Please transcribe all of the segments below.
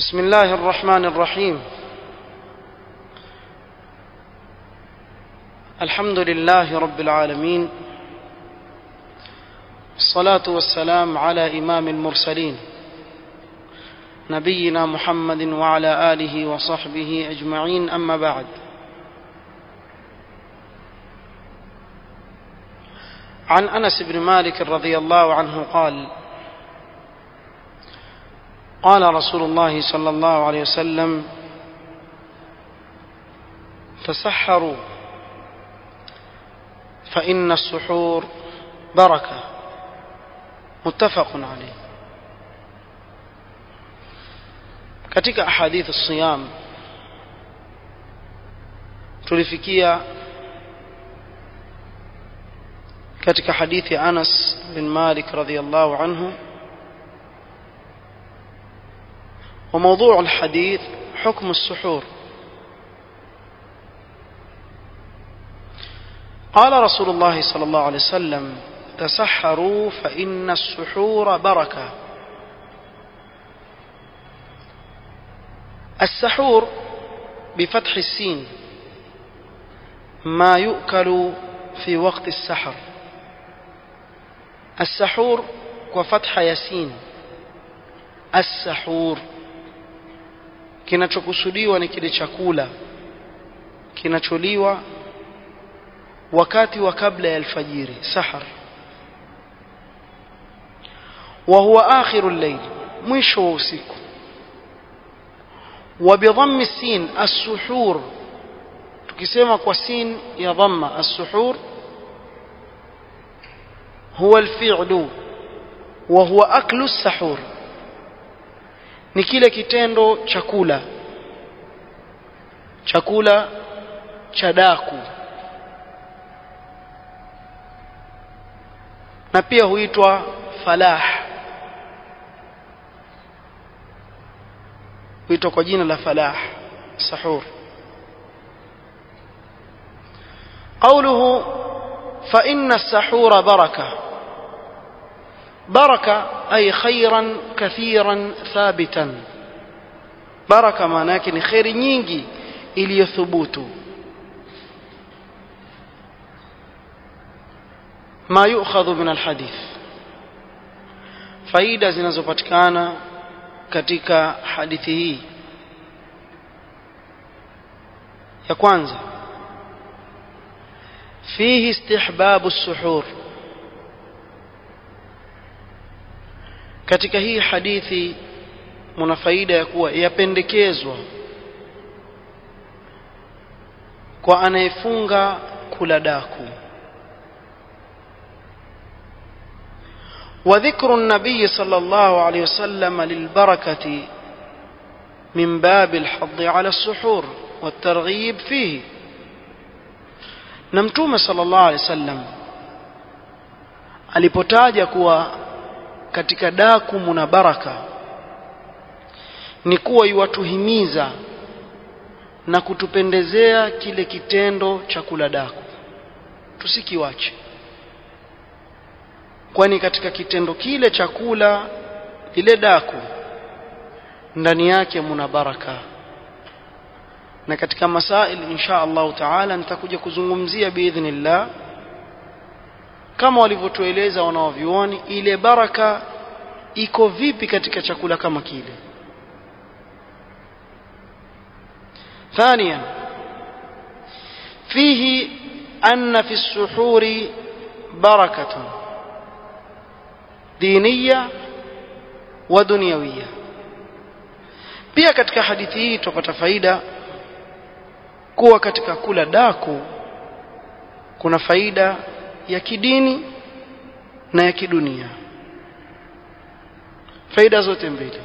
بسم الله الرحمن الرحيم الحمد لله رب العالمين الصلاة والسلام على إمام المرسلين نبينا محمد وعلى آله وصحبه أجمعين أما بعد عن أنس بن مالك رضي الله عنه قال قال رسول الله صلى الله عليه وسلم تسحروا فإن السحور بركة متفق عليه katika ahadith siyam tulifikia katika hadithi Anas bin Malik radhiyallahu anhu وموضوع الحديث حكم السحور قال رسول الله صلى الله عليه وسلم تسحروا فإن السحور بركة السحور بفتح السين ما يؤكل في وقت السحر السحور وفتح ياسين السحور kinachokusudiwa ni kile chakula kinacholiwa wakati wa kabla ya alfajiri sahar wa huwa akhiru al-layl mwisho wa usiku wa bidhammi السين as-suhur tukisema kwa sin ya dhamma as-suhur huwa al-fi'lu wa huwa aklu as-sahur ni kile kitendo chakula chakula cha daku na pia huitwa falah huitwa kwa jina la falah sahur قوله فإن السحور بركة بركة أي خيرا كثيرا ثابتا بركة معناك ni kheri nyingi iliyothubutu ما يؤخذ من الحديث faida zinazopatikana katika hadithi hii ya kwanza fihi istihbabu suhur katika hii hadithi muna faida ya kuwa yapendekezwa kwa anayefunga kula daku وذكر النبي صلى الله عليه وسلم للبركة من باب الحض على السحور والترغيب فيه نمتوم صلى الله عليه وسلم alipotaja kuwa katika daku muna baraka ni kuwa iwatuhimiza na kutupendezea kile kitendo cha kula daku tusikiwache kwani katika kitendo kile cha kula lile daku ndani yake muna baraka na katika masail insha Allah taala nitakuja kuzungumzia biidhnillah kama walivyotueleza wanaovyuoni ile baraka iko vipi katika chakula kama kile ثانيا فيه أن في السحور بركة دينية ودنيوية pia katika hadithi hii tupata faida kuwa katika kula daku kuna faida ya kidini na ya kidunia faida zote mbili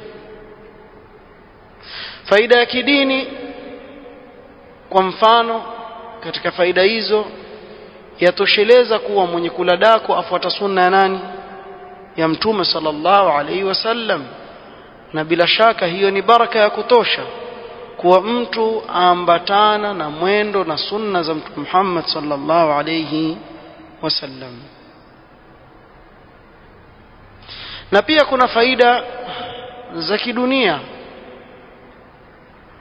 faida ya kidini kwa mfano katika faida hizo yatosheleza kuwa mwenye kula dako afuata sunna ya nani ya mtume sallallahu alaihi wasallam na bila shaka hiyo ni baraka ya kutosha kuwa mtu aambatana na mwendo na sunna za mtume Muhammad sallallahu alaihi wasallam na pia kuna faida za kidunia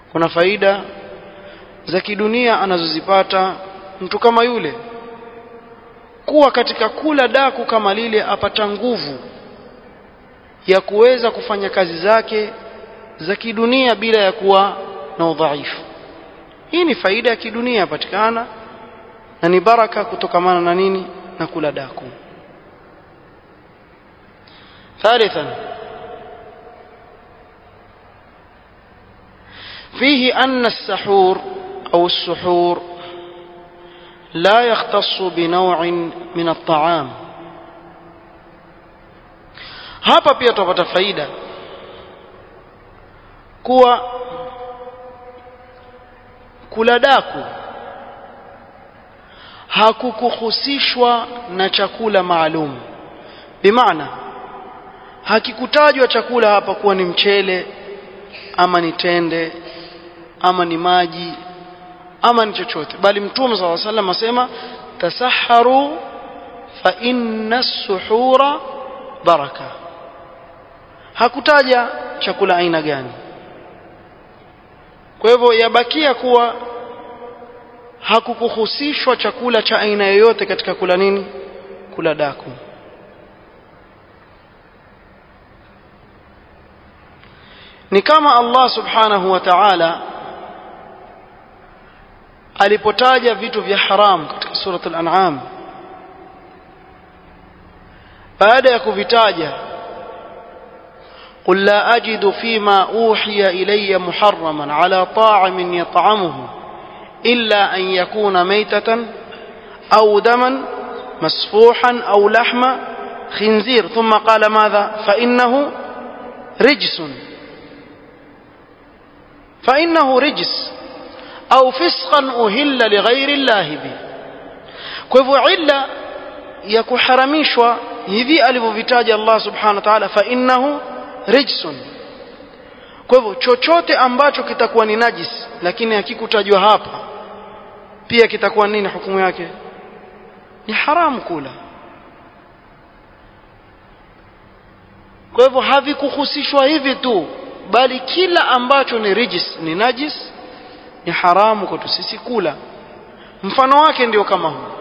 kuna faida za kidunia anazozipata mtu kama yule kuwa katika kula daku kama lile apata nguvu ya kuweza kufanya kazi zake za kidunia bila ya kuwa na udhaifu hii ni faida ya kidunia yapatikana na ni baraka kutokamana na nini na kula daku ثالثا فيه أن السحور أو السحور لا يختص بنوع من الطعام hapa pia tupata faida kuwa kula daku hakukuhusishwa na chakula maalum bimaana hakikutajwa chakula hapa kuwa ni mchele ama ni tende ama ni maji ama ni chochote bali mtume صلى الله عليه وسلم asema tasaharu fa inna suhura baraka hakutaja chakula aina gani kwa hivyo yabakia kuwa hakukuhusishwa chakula cha aina yoyote katika kula nini kula daku ni kama Allah subhanahu wa ta'ala alipotaja vitu vya haram katika surat al-an'am baada ya kuvitaja قل لا أجد فيما أوحي إلي محرما على طاعم يطعمه إلا أن يكون ميتة أو دما مسفوحا أو لحم خنزير ثم قال ماذا فإنه رجس فإنه رجس أو فسقا أهل لغير الله به kwa hivyo illa ya kuharamishwa hivi alivyovitaja Allah subhanahu wa ta'ala fa innahu rijsun kwa hivyo chochote ambacho kitakuwa ni najis lakini hakikutajwa hapa pia kitakuwa nini hukumu yake ni haramu kula kwa hivyo havikuhusishwa hivi tu bali kila ambacho ni rijis ni najis ni haramu kwetu sisi kula mfano wake ndio kama huu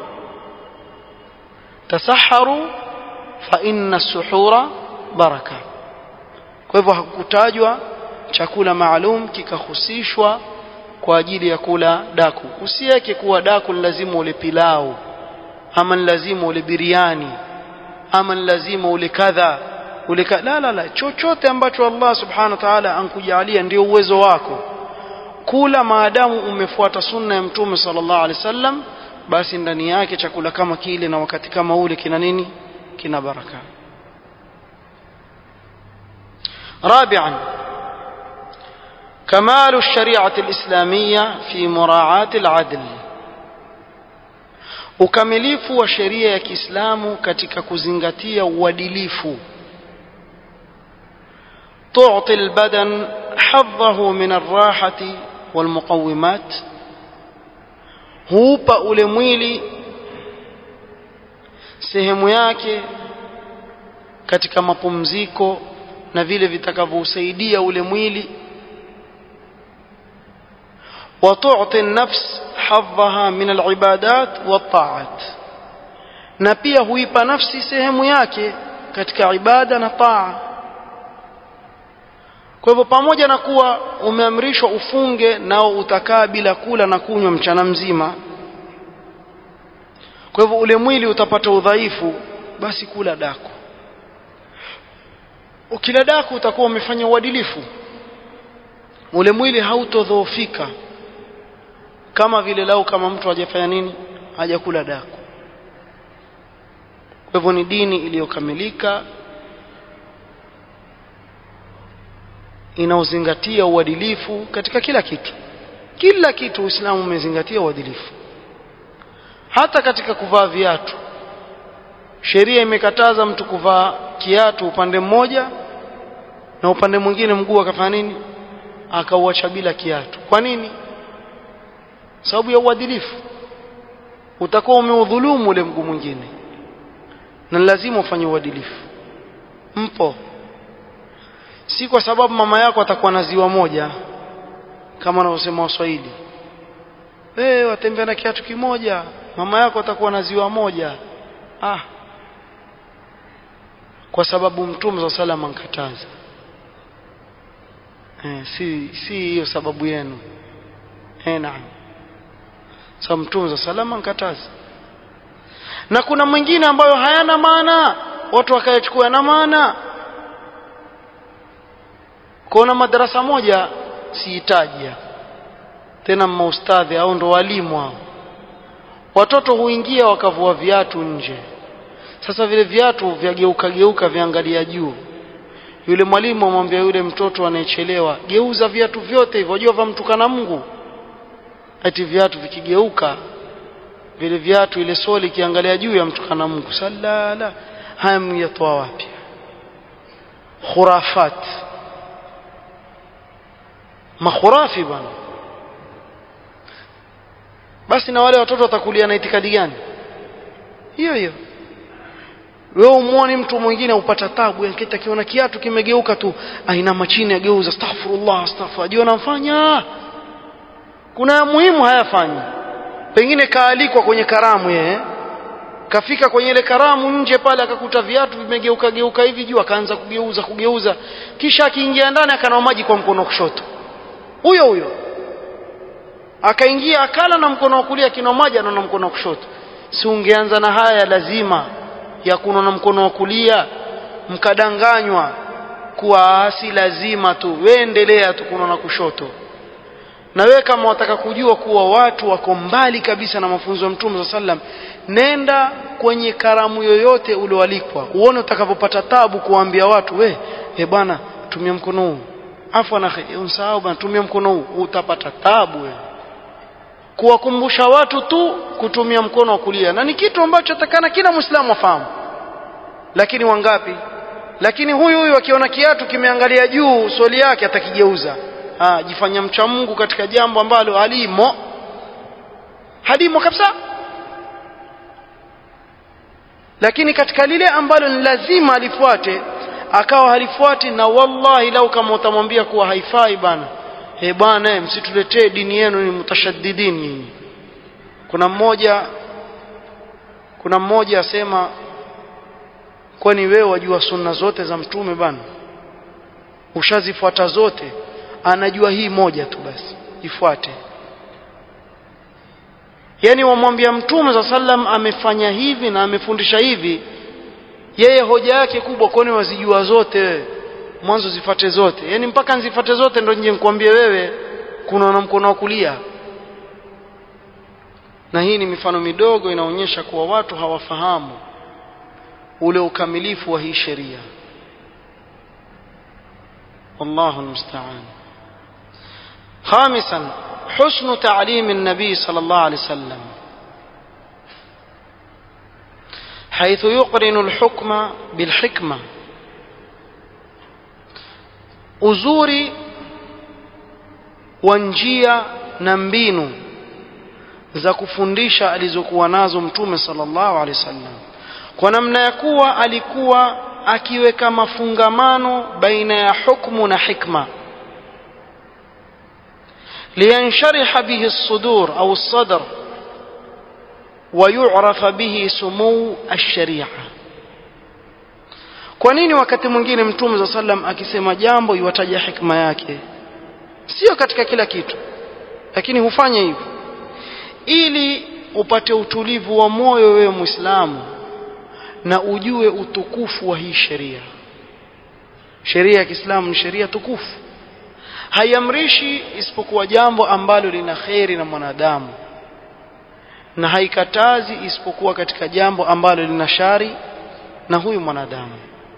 tasaharu fa inna suhura baraka kwa hivyo hakukutajwa chakula maalum kikahusishwa kwa ajili ya kula daku usiweke kuwa daku ni lazima ule pilau ama ni lazima ule biriani ama ni lazima ule kadha ule ka... la la la chochote ambacho Allah subhanahu wa ta'ala ankujalia ndio uwezo wako kula maadamu umefuata sunna ya mtume sallallahu alaihi wasallam basi ndani yake chakula kama kile na wakati kama ule kina nini kina baraka رابعا كمال الشريعة الإسلامية في مراعاة العدل ukamilifu wa sheria ya Kiislamu katika kuzingatia uadilifu تعطي البدن حظه من الراحة والمقومات huupa ule mwili sehemu yake katika mapumziko na vile vitakavyosaidia ule mwili وتعطي النفس حظها من العبادات والطاعات na pia huipa nafsi sehemu yake katika ibada na taa kwa hivyo pamoja na kuwa umeamrishwa ufunge nao utakaa bila kula na kunywa mchana mzima kwa hivyo ule mwili utapata udhaifu basi kula daku ukila daku utakuwa umefanya uadilifu ule mwili hautodhoofika kama vile lau kama mtu hajafanya nini hajakula daku kwa hivyo ni dini iliyokamilika inaozingatia uadilifu katika kila kitu kila kitu uislamu umezingatia uadilifu hata katika kuvaa viatu sheria imekataza mtu kuvaa kiatu upande mmoja na upande mwingine mguu akafanya nini akauacha bila kiatu kwa nini sababu ya uadilifu utakuwa umeudhulumu ule mguu mwingine na lazima ufanye uadilifu mpo si kwa sababu mama yako atakuwa na ziwa moja kama wanavyosema waswahili wewe watembea na kiatu kimoja mama yako atakuwa na ziwa moja ah kwa sababu mtume sa salam ankataza eh, si si hiyo sababu yenu eh, naam sababu mtume sa salam ankataza na kuna mwingine ambayo hayana maana watu wakayachukua na maana kuna madarasa moja siitaja tena maustadhi au ndo walimu hao watoto huingia wakavua viatu nje sasa vile viatu vyageuka geuka viangalia juu yule mwalimu amwambia yule mtoto anayechelewa geuza viatu vyote hivyo wajua vamtukana Mungu ati viatu vikigeuka vile viatu ile soli ikiangalia juu ya mtukana Mungu salala haya myatoa wapi khurafat makhurafi bwana basi na wale watoto watakulia na itikadi gani hiyo hiyo wewe umuone mtu mwingine upata tabu yanketi akiona kiatu kimegeuka tu aina chini ageuza astaghfirullah astaghfir ajua anamfanya kuna ya muhimu hayafanyi pengine kaalikwa kwenye karamu yeye kafika kwenye ile karamu nje pale akakuta viatu vimegeuka geuka hivi juu akaanza kugeuza kugeuza kisha akiingia ndani akanawa maji kwa mkono kushoto huyo huyo akaingia akala na mkono wa kulia kinwa maji anaona mkono wa kushoto si ungeanza na haya lazima ya kunwa na mkono wa kulia mkadanganywa kuwa si lazima tu we endelea tu kunwa na kushoto na wewe kama wataka kujua kuwa watu wako mbali kabisa na mafunzo ya mtume saa sallam nenda kwenye karamu yoyote ulioalikwa uone utakavyopata tabu kuwaambia watu we e bwana tumia mkono huu afu na unsahau bwana tumia mkono huu utapata tabu wewe kuwakumbusha watu tu kutumia mkono wa kulia na ni kitu ambacho takana kila muislamu afahamu lakini wangapi lakini huyu huyu akiona kiatu kimeangalia juu swali yake atakigeuza ah jifanya mcha Mungu katika jambo ambalo halimo halimo kabisa lakini katika lile ambalo ni lazima alifuate akawa halifuati na wallahi lau kama utamwambia kuwa haifai bana eh bwana msituletee dini yenu ni mutashaddidin nyinyi kuna mmoja kuna mmoja asema kwani wewe wajua sunna zote za mtume bana ushazifuata zote anajua hii moja tu basi ifuate yani wamwambia mtume za sallam amefanya hivi na amefundisha hivi yeye hoja yake kubwa kwani wazijua zote mwanzo zifate zote yani mpaka nzifate zote ndo nje nikwambie wewe kuna na mkono wa kulia na hii ni mifano midogo inaonyesha kuwa watu hawafahamu ule ukamilifu wa hii sheria wallahu almusta'an خامسا حسن تعليم النبي صلى الله عليه وسلم حيث يقرن الحكم بالحكمه uzuri wa njia na mbinu za kufundisha alizokuwa nazo mtume sallallahu alaihi wasallam kwa namna ya kuwa alikuwa akiweka mafungamano baina ya hukmu na hikma liyanshariha bihi as-sudur au as-sadr ويعرف به سمو الشريعه kwa nini wakati mwingine mtume za sallam akisema jambo iwataja hikma yake sio katika kila kitu lakini hufanya hivyo ili upate utulivu wa moyo wewe muislamu na ujue utukufu wa hii sheria sheria ya Kiislamu ni sheria tukufu haiamrishi isipokuwa jambo ambalo lina kheri na mwanadamu na haikatazi isipokuwa katika jambo ambalo lina shari na huyu mwanadamu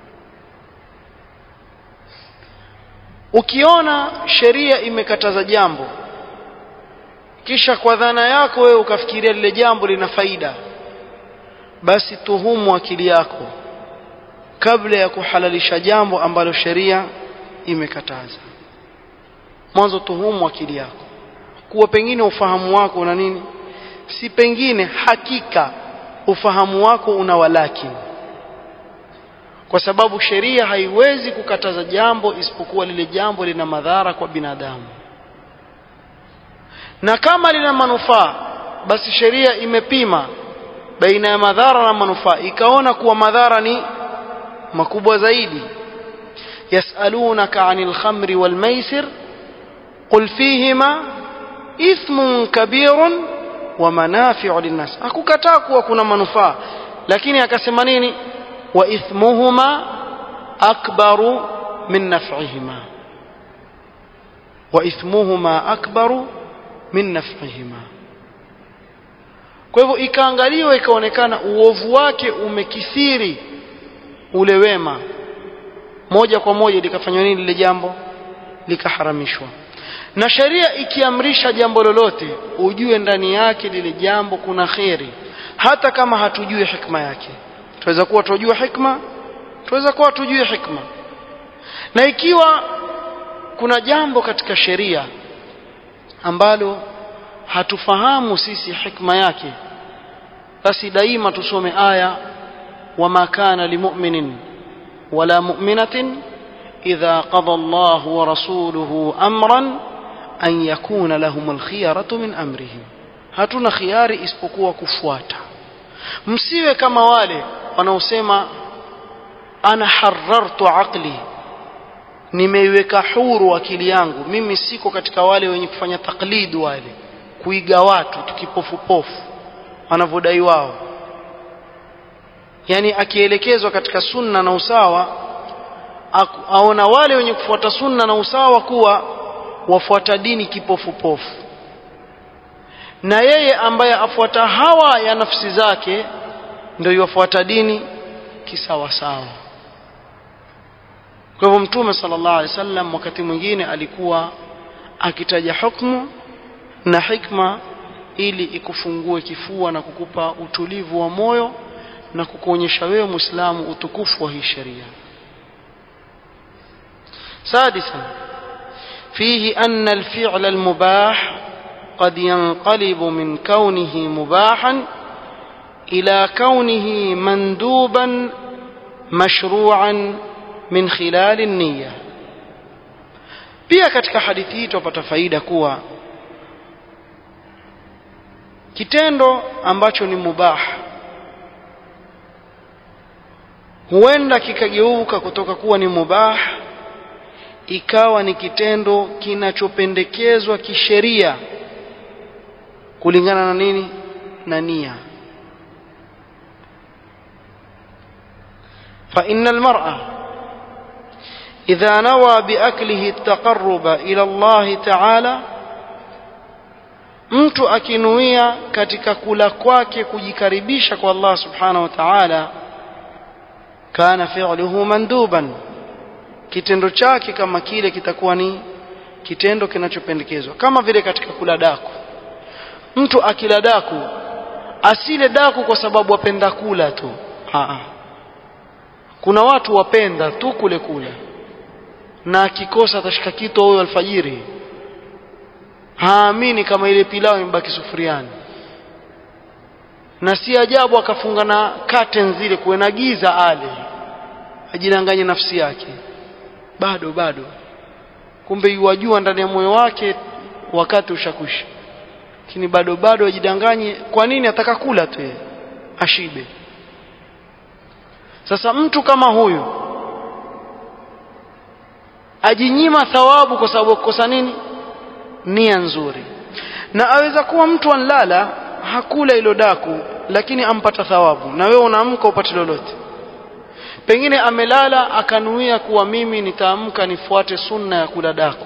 ukiona sheria imekataza jambo kisha kwa dhana yako wewe ukafikiria lile jambo lina faida basi tuhumu akili yako kabla ya kuhalalisha jambo ambalo sheria imekataza mwanzo tuhumu akili yako kuwa pengine ufahamu wako una nini si pengine hakika ufahamu wako una walakini kwa sababu sheria haiwezi kukataza jambo isipokuwa lile jambo lina madhara kwa binadamu na kama lina manufaa basi sheria imepima baina ya madhara na manufaa ikaona kuwa madhara ni makubwa zaidi yasalunaka anil khamri wal maisir qul fihima ithmun kabirun wa manafi'u linnas hakukataa kuwa kuna manufaa lakini akasema nini wa ithmuhuma akbaru min naf'ihima wa ithmuhuma akbaru min naf'ihima kwa hivyo ikaangaliwa ikaonekana uovu wake umekithiri ule wema moja kwa moja likafanywa nini lile jambo likaharamishwa na sheria ikiamrisha jambo lolote ujue ndani yake lile jambo kuna kheri hata kama hatujui hikma yake tunaweza kuwa tujue hikma tunaweza kuwa tujue hikma na ikiwa kuna jambo katika sheria ambalo hatufahamu sisi hikma yake basi daima tusome aya wama kana limu'minin wala mu'minatin idha qada Allah wa rasuluhu amran an yakuna lahum alkhiyaratu min amrihim hatuna khiari isipokuwa kufuata msiwe kama wale wanaosema ana harartu aqli nimeiweka huru akili yangu mimi siko katika wale wenye kufanya taklid wale kuiga watu tukipofupofu wanavyodai wao yani akielekezwa katika sunna na usawa aona wale wenye kufuata sunna na usawa kuwa wafuata dini kipofupofu na yeye ambaye afuata hawa ya nafsi zake ndio yafuata dini kisawasawa kwa hivyo mtume sallallahu alaihi wasallam wakati mwingine alikuwa akitaja hukumu na hikma ili ikufungue kifua na kukupa utulivu wa moyo na kukuonyesha wewe Muislamu utukufu wa hii sheria. سادسا فيه أن الفعل المباح قد ينقلب من كونه مباحا إلى كونه مندوبا مشروعا من خلال النية pia katika hadithi hii tupata faida kuwa kitendo ambacho ni mubah huenda kikageuka kutoka kuwa ni mubah ikawa ni kitendo kinachopendekezwa kisheria kulingana na nini na nia فإن المرأة إذا نوى بأكله التقرب إلى الله تعالى mtu akinuia katika kula kwake kujikaribisha kwa Allah subhanahu wa ta'ala kana fi'luhu manduban kitendo chake kama kile kitakuwa ni kitendo kinachopendekezwa kama vile katika kula daku mtu akila daku asile daku kwa sababu apenda kula tu Aa. kuna watu wapenda tu kule kula na akikosa atashika kitu huyo alfajiri haamini kama ile pilau imebaki sufuriani na si ajabu akafunga na curtain zile kuwe na giza ale ajidanganye nafsi yake bado bado kumbe yuwajua ndani ya moyo wake wakati ushakwisha lakini bado bado ajidanganye kwa nini ataka kula tu ashibe sasa mtu kama huyu ajinyima thawabu kwa sababu kukosa nini nia nzuri na aweza kuwa mtu anlala hakula ilo daku lakini ampata thawabu na wewe unaamka upate lolote pengine amelala akanuia kuwa mimi nitaamka nifuate sunna ya kula daku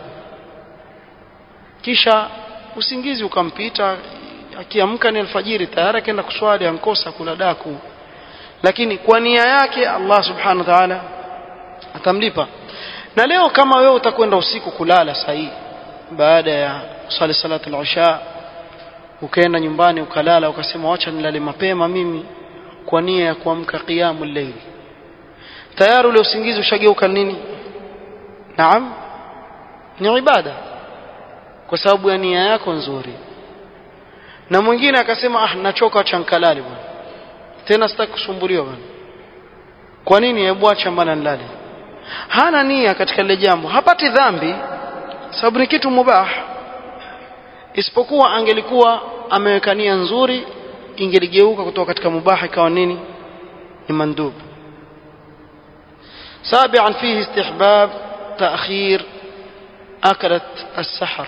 kisha usingizi ukampita akiamka ni alfajiri tayari akaenda kuswali ankosa kula daku lakini kwa nia yake Allah subhanahu wa ta'ala atamlipa na leo kama wewe utakwenda usiku kulala sahihi baada ya kusali salatu al-isha ukaenda nyumbani ukalala ukasema wacha nilale mapema mimi kwa nia ya kuamka qiyamul layl tayari ule usingizi ushageuka nini naam ni ibada kwa sababu ya nia yako nzuri na mwingine akasema ah nachoka acha nkalale bwana tena sitaki kusumbuliwa bwana kwa nini hebu acha mbana nilale hana nia katika lile jambo hapati dhambi sababu ni kitu mubah isipokuwa angelikuwa ameweka nia nzuri ingeligeuka kutoka katika mubaha ikawa nini ni mandub سابعا فيه استحباب تأخير أكلة السحر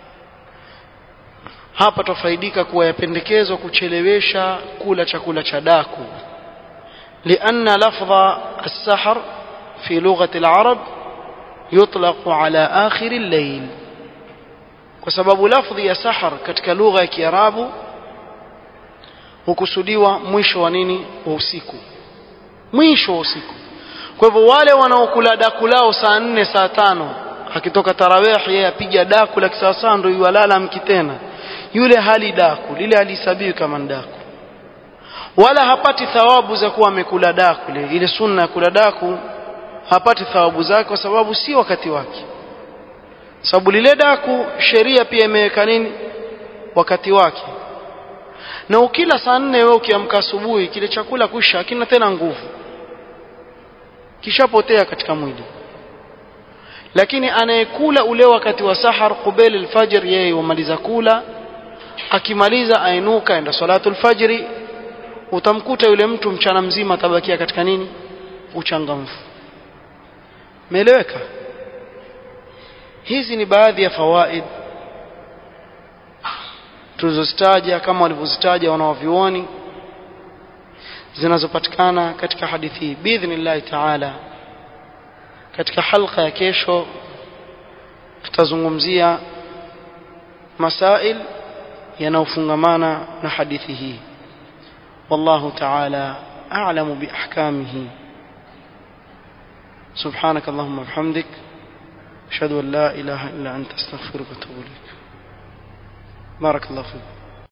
hapa tufaidika kuwa yapendekezwa kuchelewesha kula chakula cha daku لأن لفظ السحر في لغة العرب يطلق على آخر الليل وسبب لفظ يا سحر katika lugha ya Kiarabu hukusudiwa mwisho wa nini wa usiku mwisho wa usiku kwa hivyo wale wanaokula daku lao saa nne saa tano akitoka tarawih yeye apiga daku la kisawasawa ndio yuwalala mki tena yule hali daku lile halihesabiwi kama daku wala hapati thawabu za kuwa amekula daku ile ile sunna ya kula daku hapati thawabu zake kwa sababu si wakati wake sababu lile daku sheria pia imeweka nini wakati wake na ukila saa nne wewe ukiamka asubuhi kile chakula kusha hakina tena nguvu kishapotea katika mwili lakini anayekula ule wakati wa sahar qubel alfajr yeye humaliza kula akimaliza ainuka enda salatu alfajri utamkuta yule mtu mchana mzima atabakia katika nini uchangamfu meeleweka hizi ni baadhi ya fawaid tulizozitaja kama walivyozitaja wanawavyuoni zinazopatikana katika hadithi hii biidhnillahi taala katika halqa ya kesho tutazungumzia masail yanayofungamana na hadithi hii wallahu taala a'lamu biahkamihi سبحانك اللهم وبحمدك أشهد أن لا إله إلا أنت أستغفرك وأتوب إليك بارك الله فيك